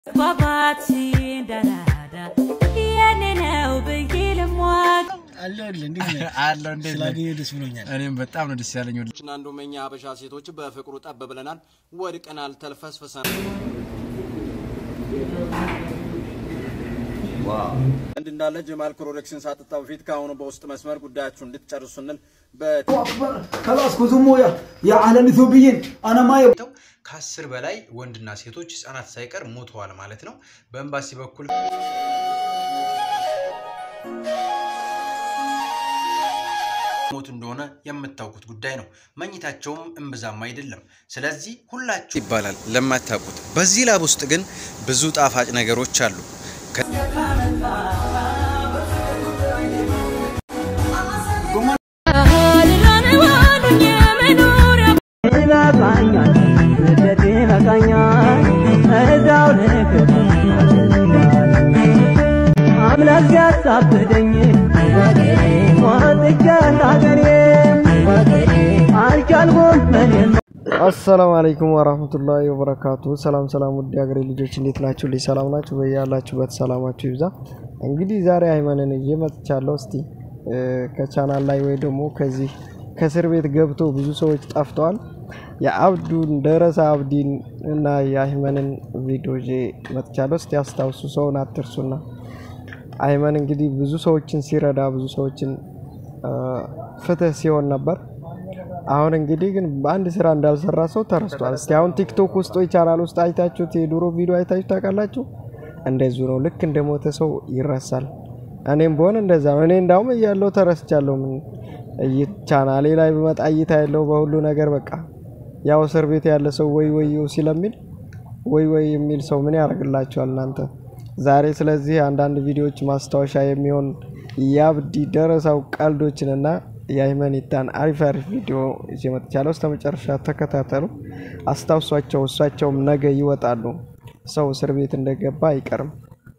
ባባቲ እንዳራዳ የኔ ነው ብዬ ልሟቅ አለሁልህ። እንዴት ነህ? አለው እንዴት ነህ? ስላገኘሁ ደስ ብሎኛል። እኔም በጣም ነው ደስ ያለኝ። እና አንዱ መኛ ሀበሻ ሴቶች በፍቅሩ ጠብ ብለናል፣ ወድቀናል፣ ተልፈስፍሰናል። እንድ እንዳለ ጀማል ክሮሌክስን ሳጥጣ በፊት ከአሁኑ በውስጥ መስመር ጉዳያችሁ እንድትጨርሱ ስንል خلاص كزمو يا يا عالم اثيوبيين انا ما يب... ከአስር በላይ ወንድና ሴቶች ህጻናት ሳይቀር ሞተዋል ማለት ነው። በኤምባሲ በኩል ሞት እንደሆነ የምታውቁት ጉዳይ ነው። መኝታቸውም እምብዛም አይደለም። ስለዚህ ሁላችሁ ይባላል ለማታውቁት። በዚህ ላብ ውስጥ ግን ብዙ ጣፋጭ ነገሮች አሉ። አሰላሙ አለይኩም ወራህመቱላሂ ወበረካቱ። ሰላም ሰላም፣ ውድ ሀገሬ ልጆች እንዴት ናችሁ? ልጅ ሰላም ናችሁ? በያላችሁበት ሰላማችሁ ይብዛ። እንግዲህ ዛሬ አይመንን ይዤ መጥቻለሁ። እስቲ እ፣ ከቻናል ላይ ወይ ደግሞ ከዚህ ከእስር ቤት ገብቶ ብዙ ሰዎች ጠፍተዋል። የአብዱን ደረሳ አብዲን እና የአይመንን ቪዲዮ ይዤ መጥቻለሁ። እስቲ አስታውሱ፣ ሰውን አትርሱና አይመን እንግዲህ ብዙ ሰዎችን ሲረዳ ብዙ ሰዎችን እ፣ ፍትህ ሲሆን ነበር። አሁን እንግዲህ ግን በአንድ ስራ እንዳልሰራ ሰው ተረስቷል። እስቲ አሁን ቲክቶክ ውስጥ ወይ ቻናል ውስጥ አይታችሁት የድሮ ቪዲዮ አይታችሁ ታውቃላችሁ? እንደዚሁ ነው። ልክ እንደ ሞተ ሰው ይረሳል። እኔም በሆነ እንደዛ ነው። እኔ እንዳውም እያለው ተረስቻለሁ። ምን እይ- ቻናሌ ላይ በመጣ እይታ ያለው በሁሉ ነገር በቃ ያው እስር ቤት ያለ ሰው ወይ ወይው ሲለሚል ወይ ወይ የሚል ሰው ምን ያደርግላቸዋል እናንተ? ዛሬ ስለዚህ አንዳንድ ቪዲዮዎች ማስታወሻ የሚሆን የአብዲ ደረሳው ቀልዶችንና የአይመኒታን አሪፍ አሪፍ ቪዲዮ ይዤ መጥቻለሁ። እስከ መጨረሻ ተከታተሉ፣ አስታውሷቸው። እሷቸውም ነገ ይወጣሉ። ሰው እስር ቤት እንደገባ አይቀርም።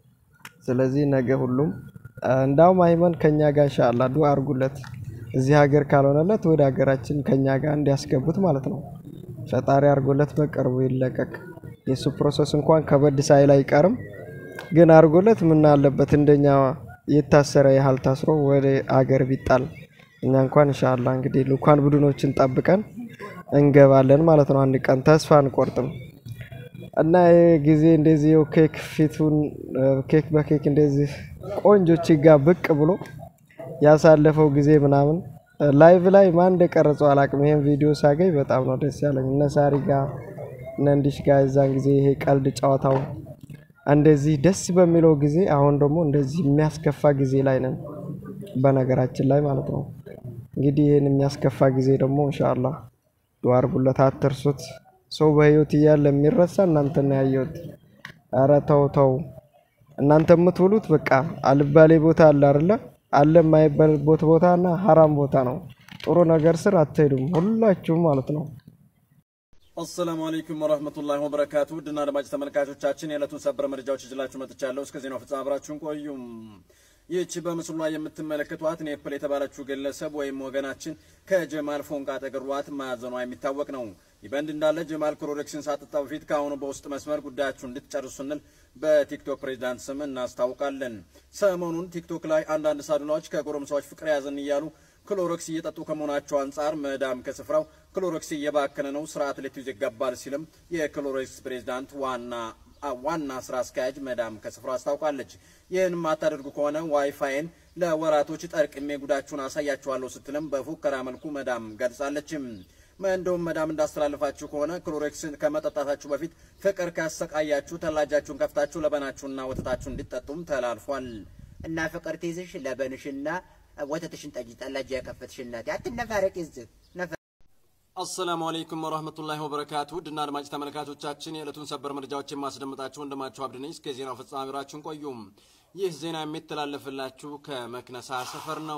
ስለዚህ ነገ ሁሉም እንዳውም አይመን ከኛ ጋር ኢንሻአላህ ዱአ አርጉለት። እዚህ ሀገር ካልሆነለት ወደ ሀገራችን ከኛ ጋር እንዲያስገቡት ማለት ነው። ፈጣሪ አርጎለት በቅርቡ ይለቀቅ። የሱ ፕሮሰስ እንኳን ከበድ ሳይል አይቀርም። ግን አርጎለት ምን አለበት እንደኛ የታሰረ ያህል ታስሮ ወደ ሀገር ቢጣል እኛ እንኳን ኢንሻአላህ እንግዲህ ልኡካን ቡድኖችን ጠብቀን እንገባለን ማለት ነው። አንድ ቀን ተስፋ አንቆርጥም። እና ይሄ ጊዜ እንደዚህ ይኸው ኬክ ፊቱን እ፣ ኬክ በኬክ እንደዚህ ቆንጆች ጋር ብቅ ብሎ ያሳለፈው ጊዜ ምናምን እ፣ ላይቭ ላይ ማን እንደቀረጸው አላቅም። ይሄን ቪዲዮ ሳገኝ በጣም ነው ደስ ያለኝ። እነ ሳሪ ጋር እነ እንዲሽ ጋር የዛን ጊዜ ይሄ ቀልድ ጨዋታው እንደዚህ ደስ በሚለው ጊዜ፣ አሁን ደግሞ እንደዚህ የሚያስከፋ ጊዜ ላይ ነን፣ በነገራችን ላይ ማለት ነው። እንግዲህ ይህን የሚያስከፋ ጊዜ ደግሞ ኢንሻአላህ ዱአ አርጉለት፣ አትርሱት። ሰው በህይወት እያለ የሚረሳ እናንተ ነው ያየሁት። ኧረ ተው ተው፣ እናንተ የምትውሉት በቃ አልባሌ ቦታ አለ አይደለ? አለ የማይባልበት ቦታ እና ሀራም ቦታ ነው። ጥሩ ነገር ስር አትሄዱም ሁላችሁም ማለት ነው። አሰላሙ አለይኩም ወረህመቱላሂ ወበረካቱ። ውድና አድማጭ ተመልካቾቻችን የዕለቱን ሰበር መረጃዎች ይዤላችሁ መጥቻለሁ። እስከ ዜናው ፍጻሜ አብራችሁን ቆዩም። ይህች በምስሉ ላይ የምትመለከቷት ኔፕል የተባለችው ግለሰብ ወይም ወገናችን ከጀማል ፎንቃ ተገድሏት ማዘኗ የሚታወቅ ነው። ይህ በእንዲህ እንዳለ ጀማል ክሮሌክስን ሳጥጣ በፊት ከአሁኑ በውስጥ መስመር ጉዳያችሁ እንድትጨርሱ ስንል በቲክቶክ ፕሬዚዳንት ስም እናስታውቃለን። ሰሞኑን ቲክቶክ ላይ አንዳንድ ሳዱላዎች ከጎረምሳዎች ፍቅር ያዘን እያሉ ክሎሮክስ እየጠጡ ከመሆናቸው አንጻር መዳም ከስፍራው ክሎሮክስ እየባከነ ነው፣ ስርዓት ልትይዙ ይገባል ሲልም የክሎሮክስ ፕሬዚዳንት ዋና ዋና ስራ አስኪያጅ መዳም ከስፍራው አስታውቃለች። ይህን የማታደርጉ ከሆነ ዋይፋይን ለወራቶች ጠርቅሜ ጉዳችሁን አሳያችኋለሁ ስትልም በፉከራ መልኩ መዳም ገልጻለችም። እንደውም መዳም እንዳስተላልፋችሁ ከሆነ ክሎሮክስን ከመጠጣታችሁ በፊት ፍቅር ካሰቃያችሁ ተላጃችሁን ከፍታችሁ ለበናችሁና ወተታችሁ እንዲጠጡም ተላልፏል። እና ፍቅር ትይዝሽ ለበንሽና ወተትሽን ጠጅ ጠላጅ ያከፈትሽ እናቴ አትነፋረቅ ይዝህ አሰላሙ አለይኩም ወረህመቱላሂ ወበረካቱ ውድና አድማጭ ተመልካቾቻችን የዕለቱን ሰበር መረጃዎች የማስደምጣችሁ ወንድማችሁ አብድ ነኝ። እስከ ዜናው ፍጻሜ አብራችሁን ቆዩም። ይህ ዜና የሚተላለፍላችሁ ከመክነሳ ሰፈር ነው።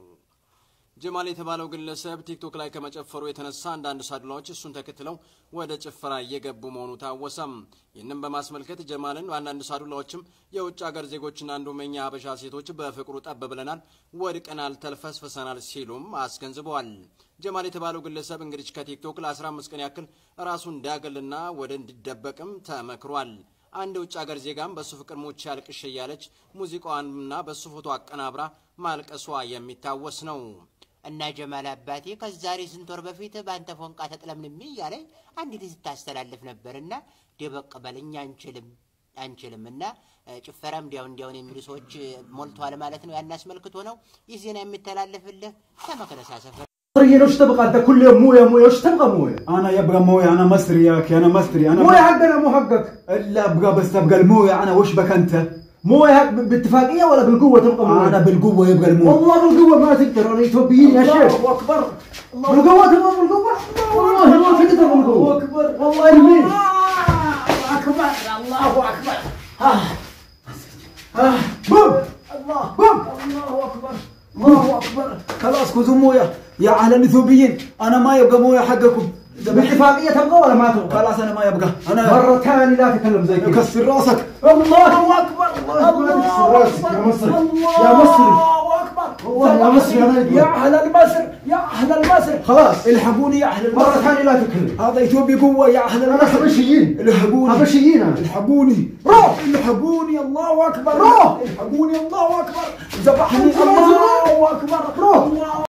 ጀማል የተባለው ግለሰብ ቲክቶክ ላይ ከመጨፈሩ የተነሳ አንዳንድ ሳዱላዎች እሱን ተከትለው ወደ ጭፈራ እየገቡ መሆኑ ታወሰም። ይህንም በማስመልከት ጀማልን አንዳንድ ሳዱላዎችም የውጭ ሀገር ዜጎችና አንዱመኛ ሀበሻ ሴቶች በፍቅሩ ጠብ ብለናል፣ ወድቀናል፣ ተልፈስፍሰናል ሲሉም አስገንዝበዋል። ጀማል የተባለው ግለሰብ እንግዲህ ከቲክቶክ ለ15 ቀን ያክል ራሱን እንዲያገልና ወደ እንዲደበቅም ተመክሯል። አንድ የውጭ ሀገር ዜጋም በሱ ፍቅር ሞቼ አልቅሽ እያለች ሙዚቃዋንና በሱ ፎቶ አቀናብራ ማልቀሷ የሚታወስ ነው። እና ጀማል አባቴ ከዛሬ ስንት ወር በፊት በአንተ ፎንቃ ተጥለምልሜ እያለ አንዲት ስታስተላልፍ ነበር እና ደበቅ በል እኛ አንችልም አንችልም እና ጭፈራም እንዲያው እንዲያውን የሚሉ ሰዎች ሞልተዋል ማለት ነው። ያን አስመልክቶ ነው ይህ ዜና የሚተላለፍልህ ከመክነሳ ሰፈር مصري ليش تبقى انت كل يوم مويه مويه وش تبغى مويه؟ انا يبقى مويه انا مصري يا اخي انا مصري انا مويه حقنا مو حقك الا ابغى بس تبقى المويه انا وش بك انت؟ مويه حق باتفاقيه ولا بالقوه تبقى مويه؟ انا بالقوه يبقى المويه والله بالقوه ما تقدر انا اثيوبيين يا شيخ الله اكبر بالقوه تبغى بالقوه والله ما تقدر بالقوه الله اكبر والله يمين الله اكبر الله اكبر آه. آه. بوم الله بوم الله اكبر الله اكبر خلاص خذوا مويه يا اهل الاثيوبيين انا ما يبقى مويه حقكم باتفاقيه تبغى ولا ما تبغى؟ خلاص انا ما يبقى انا مره ثانيه لا تتكلم زي كذا كسر راسك الله اكبر الله اكبر يا مصري يا مصري والله يا مصري انا يا اهل المصر يا اهل المصر خلاص الحقوني يا اهل المصر مره ثانيه لا تتكلم هذا اثيوبي قوه يا اهل المصر انا حبشيين الحقوني حبشيين انا الحقوني روح الحقوني الله اكبر روح الحقوني الله اكبر ذبحني الله اكبر روح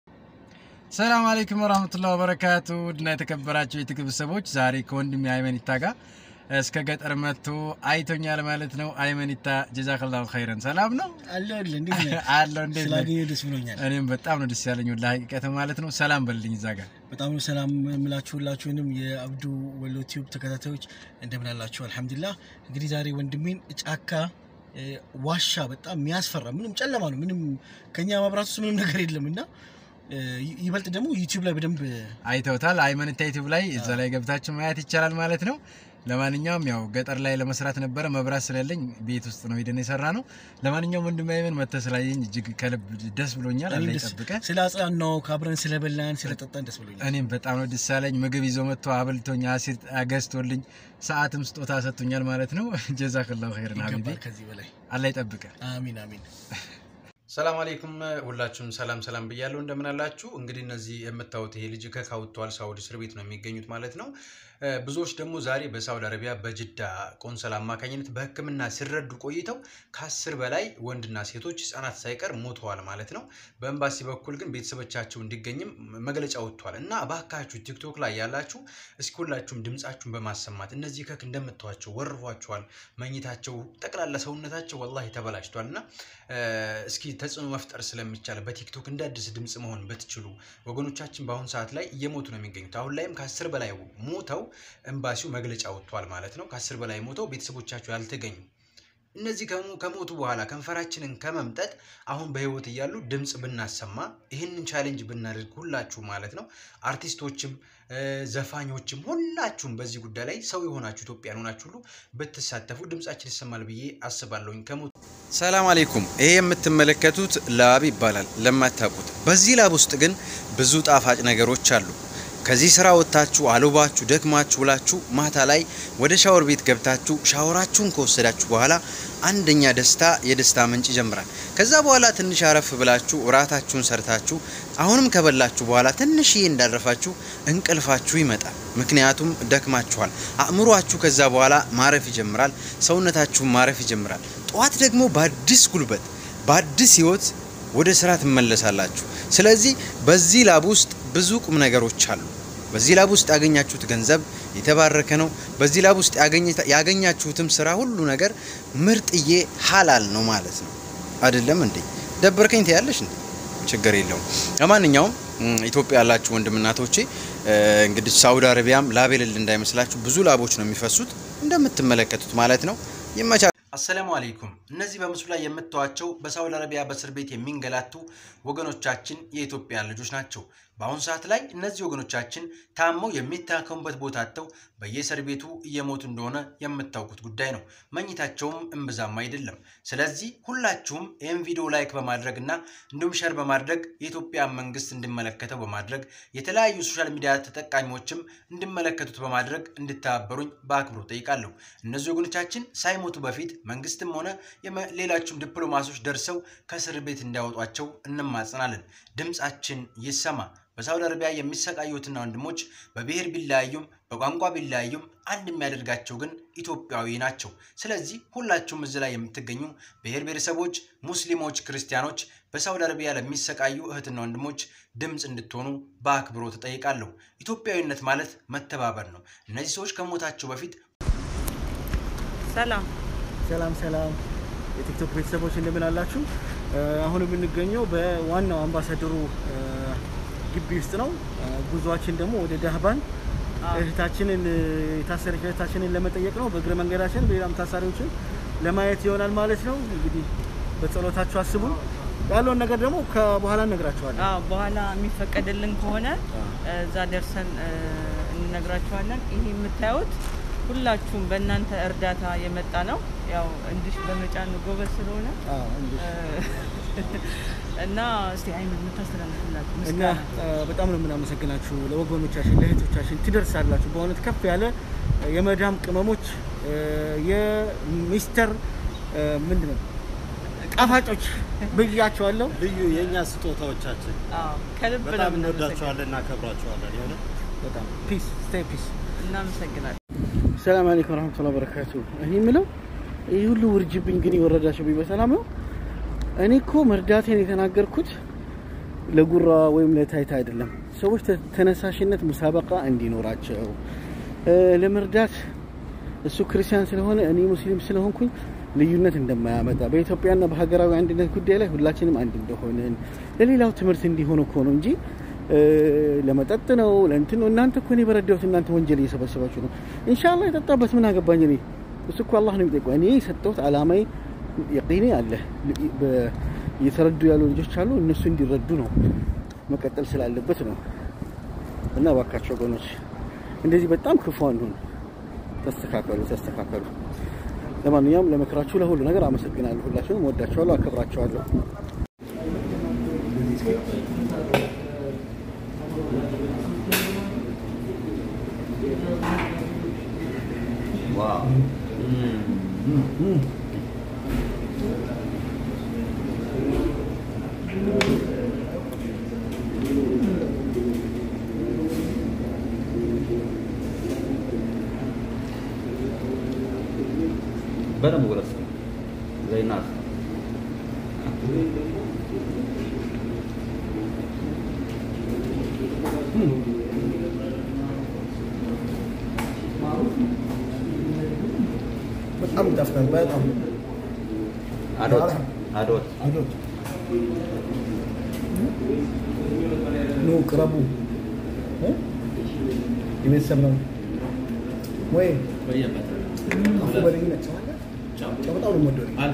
ሰላም አለይኩም ወራህመቱላሂ ወበረካቱ ውድና የተከበራችሁ የትግብ ሰዎች ዛሬ ከወንድሜ አይመኒታ ጋር እስከ ገጠር መጥቶ አይቶኛል ማለት ነው። አይመኒታ ጀዛከላሁ ኸይረን። ሰላም ነው አለሁልህ። እንዴት ነህ? አለው እንዴት ነህ? ስላገኘሁ ደስ ብሎኛል። እኔም በጣም ነው ደስ ያለኝ ወላሂ ሀቂቀት ማለት ነው። ሰላም በልልኝ እዛ ጋር በጣም ነው ሰላም የምላችሁ ሁላችሁንም የአብዱ ወሎ ቲዩብ ተከታታዮች እንደምን አላችሁ? አልሐምዱሊላህ። እንግዲህ ዛሬ ወንድሜን ጫካ እ፣ ዋሻ በጣም የሚያስፈራ ምንም ጨለማ ነው። ምንም ከኛ መብራት ውስጥ ምንም ነገር የለም እና እ፣ ይበልጥ ደግሞ ዩቲዩብ ላይ በደንብ አይተውታል። አይመኒታ ዩቲዩብ ላይ እዛ ላይ ገብታችሁ ማየት ይቻላል ማለት ነው። ለማንኛውም ያው ገጠር ላይ ለመስራት ነበረ መብራት ስለሌለኝ ቤት ውስጥ ነው ሄደን የሰራ ነው። ለማንኛውም ወንድሜ አይመን መተህ ስላየኝ እጅግ ከልብ ደስ ብሎኛል። አላህ እኔም ደስ ይጠብቀህ። ስለ አጽናናው ካብረን ስለበላን ስለጠጣን ደስ ብሎኛል። እኔም በጣም ነው ደስ ያለኝ። ምግብ ይዞ መጥቶ አብልቶኝ አሲር ገዝቶልኝ ሰዓትም ስጦታ ሰጥቶኛል ማለት ነው። ጀዛክላሁ ኸይረን ሀቢቢ ይገባል ከዚህ በላይ አላህ ይጠብቀህ። አሚን አሚን። ሰላም አለይኩም ሁላችሁም ሰላም ሰላም ብያለሁ። እንደምን አላችሁ? እንግዲህ እነዚህ የምታዩት ይሄ ልጅ ከካውቷል ሳውዲ እስር ቤት ነው የሚገኙት ማለት ነው። እ፣ ብዙዎች ደግሞ ዛሬ በሳውዲ አረቢያ በጅዳ ቆንሰል አማካኝነት በሕክምና ሲረዱ ቆይተው ከአስር በላይ ወንድና ሴቶች ህጻናት ሳይቀር ሞተዋል ማለት ነው። በኤምባሲ በኩል ግን ቤተሰቦቻቸው እንዲገኝም መግለጫ ወጥቷል እና እባካችሁ ቲክቶክ ላይ ያላችሁ እስኪ ሁላችሁም ድምጻችሁን በማሰማት እነዚህ ከክ እንደምታዋቸው ወርፏቸዋል። መኝታቸው ጠቅላላ ሰውነታቸው ወላሂ ተበላሽቷል እና እ፣ እስኪ ተጽዕኖ መፍጠር ስለሚቻል በቲክቶክ እንደ አዲስ ድምፅ መሆን ብትችሉ ወገኖቻችን በአሁኑ ሰዓት ላይ እየሞቱ ነው የሚገኙት። አሁን ላይም ከአስር በላይ ሞተው ኤምባሲው መግለጫ ወጥቷል ማለት ነው። ከአስር በላይ ሞተው ቤተሰቦቻቸው ያልተገኙ እነዚህ ከሞ- ከሞቱ በኋላ ከንፈራችንን ከመምጠጥ አሁን በህይወት እያሉ ድምፅ ብናሰማ ይህንን ቻሌንጅ ብናደርግ ሁላችሁ ማለት ነው አርቲስቶችም እ፣ ዘፋኞችም ሁላችሁም በዚህ ጉዳይ ላይ ሰው የሆናችሁ ኢትዮጵያን ሆናችሁ ሁሉ ብትሳተፉ ድምጻችን ይሰማል ብዬ አስባለሁኝ። ከሞቱ ሰላም አለይኩም። ይሄ የምትመለከቱት ላብ ይባላል ለማታውቁት። በዚህ ላብ ውስጥ ግን ብዙ ጣፋጭ ነገሮች አሉ። ከዚህ ስራ ወጥታችሁ አልባችሁ ደክማችሁ ውላችሁ ማታ ላይ ወደ ሻወር ቤት ገብታችሁ ሻወራችሁን ከወሰዳችሁ በኋላ አንደኛ ደስታ የደስታ ምንጭ ይጀምራል። ከዛ በኋላ ትንሽ አረፍ ብላችሁ እራታችሁን ሰርታችሁ አሁንም ከበላችሁ በኋላ ትንሽዬ እንዳረፋችሁ እንቅልፋችሁ ይመጣል። ምክንያቱም ደክማችኋል። አእምሯችሁ ከዛ በኋላ ማረፍ ይጀምራል። ሰውነታችሁን ማረፍ ይጀምራል። ጠዋት ደግሞ በአዲስ ጉልበት በአዲስ ህይወት ወደ ስራ ትመለሳላችሁ። ስለዚህ በዚህ ላብ ውስጥ ብዙ ቁም ነገሮች አሉ። በዚህ ላብ ውስጥ ያገኛችሁት ገንዘብ የተባረከ ነው። በዚህ ላብ ውስጥ ያገኘ- ያገኛችሁትም ስራ ሁሉ ነገር ምርጥዬ ሀላል ነው ማለት ነው። አይደለም እንዴ? ደበርከኝ ትያለሽ እንዴ? ችግር የለውም። ለማንኛውም እም፣ ኢትዮጵያ ያላችሁ ወንድምናቶቼ እ፣ እንግዲህ ሳውዲ አረቢያም ላብ የሌለ እንዳይመስላችሁ ብዙ ላቦች ነው የሚፈሱት እንደምትመለከቱት ማለት ነው። ይመቻ አሰላሙ አለይኩም። እነዚህ በምስሉ ላይ የምታዩቸው በሳውዲ አረቢያ በእስር ቤት የሚንገላቱ ወገኖቻችን የኢትዮጵያ ልጆች ናቸው። በአሁኑ ሰዓት ላይ እነዚህ ወገኖቻችን ታመው የሚታከሙበት ቦታ አጥተው በየእስር ቤቱ እየሞቱ እንደሆነ የምታውቁት ጉዳይ ነው። መኝታቸውም እምብዛም አይደለም። ስለዚህ ሁላችሁም ይህን ቪዲዮ ላይክ በማድረግ እና እንዲሁም ሸር በማድረግ የኢትዮጵያ መንግስት እንዲመለከተው በማድረግ የተለያዩ ሶሻል ሚዲያ ተጠቃሚዎችም እንዲመለከቱት በማድረግ እንድተባበሩኝ በአክብሮት ጠይቃለሁ። እነዚህ ወገኖቻችን ሳይሞቱ በፊት መንግስትም ሆነ የመ- ሌሎችም ዲፕሎማቶች ደርሰው ከእስር ቤት እንዲያወጧቸው እንማጸናለን። ድምጻችን ይሰማ። በሳውዲ አረቢያ የሚሰቃዩትና ወንድሞች በብሔር ቢለያዩም በቋንቋ ቢለያዩም አንድ የሚያደርጋቸው ግን ኢትዮጵያዊ ናቸው። ስለዚህ ሁላችሁም እዚህ ላይ የምትገኙ ብሔር ብሔረሰቦች፣ ሙስሊሞች፣ ክርስቲያኖች በሳውዲ አረቢያ ለሚሰቃዩ እህትና ወንድሞች ድምፅ እንድትሆኑ በአክብሮት እጠይቃለሁ። ኢትዮጵያዊነት ማለት መተባበር ነው። እነዚህ ሰዎች ከሞታቸው በፊት ሰላም ሰላም ሰላም የቲክቶክ ቤተሰቦች እንደምን አላችሁ? እ፣ አሁን የምንገኘው በዋናው አምባሳደሩ እ፣ ግቢ ውስጥ ነው። እ፣ ጉዟችን ደግሞ ወደ ዳህባን እህታችንን እ፣ የታሰረች እህታችንን ለመጠየቅ ነው። በእግረ መንገዳችን ሌላም ታሳሪዎችን ለማየት ይሆናል ማለት ነው። እንግዲህ በጸሎታችሁ አስቡን። ያለውን ነገር ደግሞ ከበኋላ እነግራችኋለን። አዎ፣ በኋላ የሚፈቀድልን ከሆነ እዛ ደርሰን እ፣ እንነግራችኋለን። ይሄ የምታዩት ሁላችሁም በእናንተ እርዳታ የመጣ ነው። ያው እንዲሽ በመጫን ጎበዝ ስለሆነ አዎ፣ እንግዲህ እና እስቲ አይምን የምታስተላልፍላችሁ እና ምስጋና እ፣ በጣም ነው የምናመሰግናችሁ ለወገኖቻችን ለእህቶቻችን ትደርሳላችሁ። በእውነት ከፍ ያለ እ፣ የመዳም ቅመሞች እ፣ የሚስተር እ፣ ምንድን ነው ጣፋጮች ብያቸዋለሁ። ልዩ የእኛ ስጦታዎቻችን አዎ፣ ከልብ ነው በጣም የምናመሰግነው። እንወዳቸዋለን፣ እናከብራቸዋለን። የሆነ በጣም ፒስ ስቴይ ፒስ። እናመሰግናለን። ሰላም አለይኩም ወራህመቱላሂ ወበረካቱ። እኔ የምለው ይህ ሁሉ ውርጅብኝ ግን የወረዳችሁብኝ በሰላም ነው? እኔ እኮ መርዳቴን የተናገርኩት ለጉራ ወይም ለታይታ አይደለም። ሰዎች ተ- ተነሳሽነት ሙሳበቃ እንዲኖራቸው እ፣ ለመርዳት እሱ ክርስቲያን ስለሆነ እኔ ሙስሊም ስለሆንኩኝ ልዩነት እንደማያመጣ በኢትዮጵያና በሀገራዊ አንድነት ጉዳይ ላይ ሁላችንም አንድ እንደሆንን ለሌላው ትምህርት እንዲሆን እኮ ነው እንጂ እ፣ ለመጠጥ ነው ለእንትን ነው። እናንተ እኮ እኔ በረዳሁት እናንተ ወንጀል እየሰበሰባችሁ ነው። ኢንሻአላህ የጠጣበት ምን አገባኝ እኔ። እሱ እኮ አላህ ነው የሚጠይቀው። እኔ የሰጠሁት አላማዬ የቂኔ አለ በ- እየተረዱ ያሉ ልጆች አሉ። እነሱ እንዲረዱ ነው መቀጠል ስላለበት ነው። እና እባካቸው ወገኖች እንደዚህ በጣም ክፉ አንሁን። ተስተካከሉ፣ ተስተካከሉ። ለማንኛውም ለምክራችሁ ለሁሉ ነገር አመሰግናለሁ። ሁላችሁንም ወዳችኋለሁ፣ አከብራችኋለሁ። በደንብ ጉረስ ዘይናት በጣም ይጣፍጣል። በጣም አዶት አዶት አዶት ኑ ቅረቡ። እ? የቤተሰብ ነው ወይ አፉ በለኝ ነች ጨው በጣም ነው የምወደው እኔ።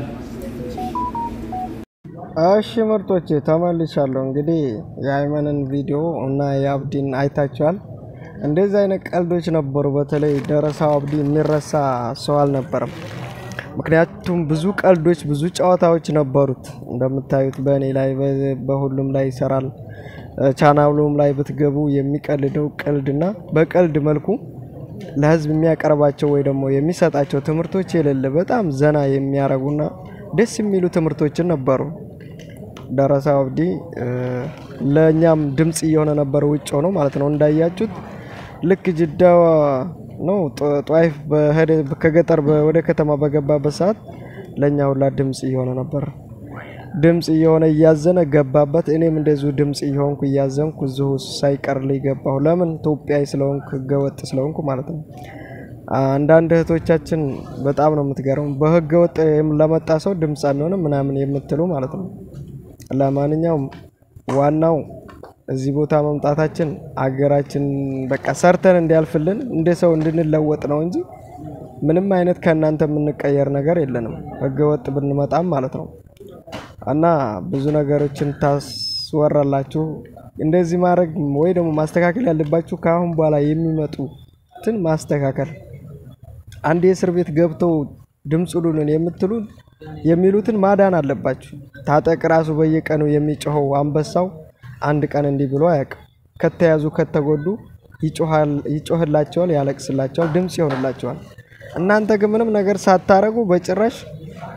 እሺ ምርጦቼ ተመልሻለሁ። እንግዲህ የአይመንን ቪዲዮ እና የአብዲን አይታችኋል። እንደዚህ አይነት ቀልዶች ነበሩ። በተለይ ደረሳው አብዲ የሚረሳ ሰው አልነበረም። ምክንያቱም ብዙ ቀልዶች፣ ብዙ ጨዋታዎች ነበሩት። እንደምታዩት በእኔ ላይ በ- በሁሉም ላይ ይሰራል። ቻናሉም ላይ ብትገቡ የሚቀልደው ቀልድና በቀልድ መልኩ ለህዝብ የሚያቀርባቸው ወይ ደግሞ የሚሰጣቸው ትምህርቶች የሌለ በጣም ዘና የሚያረጉና ደስ የሚሉ ትምህርቶችን ነበሩ። ደረሳ አብዲ እ፣ ለእኛም ድምፅ እየሆነ ነበር ውጭ ሆኖ ማለት ነው። እንዳያችሁት ልክ ጅዳ ነው ጧ- ጧይፍ በሄደ ከገጠር በ- ወደ ከተማ በገባበት ሰዓት ለእኛ ሁላ ድምፅ እየሆነ ነበር። ድምፅ እየሆነ እያዘነ ገባበት። እኔም እንደዚሁ ድምፅ እየሆንኩ እያዘንኩ እዚሁ ሳይቀርልኝ ገባሁ። ለምን ኢትዮጵያዊ ስለሆንኩ ህገወጥ ስለሆንኩ ማለት ነው። አንዳንድ እህቶቻችን በጣም ነው የምትገርሙ። በህገ ወጥ ለመጣ ሰው ድምፅ አንሆንም ምናምን የምትሉ ማለት ነው። ለማንኛውም ዋናው እዚህ ቦታ መምጣታችን አገራችን በቃ ሰርተን እንዲያልፍልን እንደ ሰው እንድንለወጥ ነው እንጂ ምንም አይነት ከእናንተ የምንቀየር ነገር የለንም። ህገ ወጥ ብንመጣም ማለት ነው። እና ብዙ ነገሮችን ታስወራላችሁ። እንደዚህ ማድረግ ወይ ደግሞ ማስተካከል ያለባችሁ ከአሁን በኋላ የሚመጡትን ማስተካከል አንድ የእስር ቤት ገብተው ድምፅ ሁሉንን የምትሉ የሚሉትን ማዳን አለባችሁ። ታጠቅ ራሱ በየቀኑ የሚጮኸው አንበሳው አንድ ቀን እንዲህ ብሎ አያውቅም። ከተያዙ ከተጎዱ ይጮሃል- ይጮህላቸዋል፣ ያለቅስላቸዋል፣ ድምፅ ይሆንላቸዋል። እናንተ ግን ምንም ነገር ሳታረጉ በጭራሽ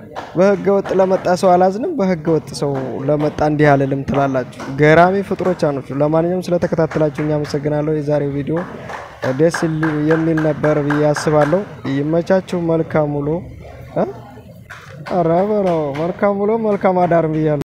በህገ ወጥ ለመጣ ሰው አላዝንም፣ በህገ ወጥ ሰው ለመጣ እንዲህ አልልም ትላላችሁ። ገራሚ ፍጥሮች ናችሁ። ለማንኛውም ስለተከታተላችሁ እኛ አመሰግናለሁ። የዛሬው ቪዲዮ ደስ የሚል ነበር ብዬ አስባለሁ። ይመቻችሁ። መልካም ውሎ። ኧረ በለው መልካም ውሎ መልካም አዳር ብያለሁ።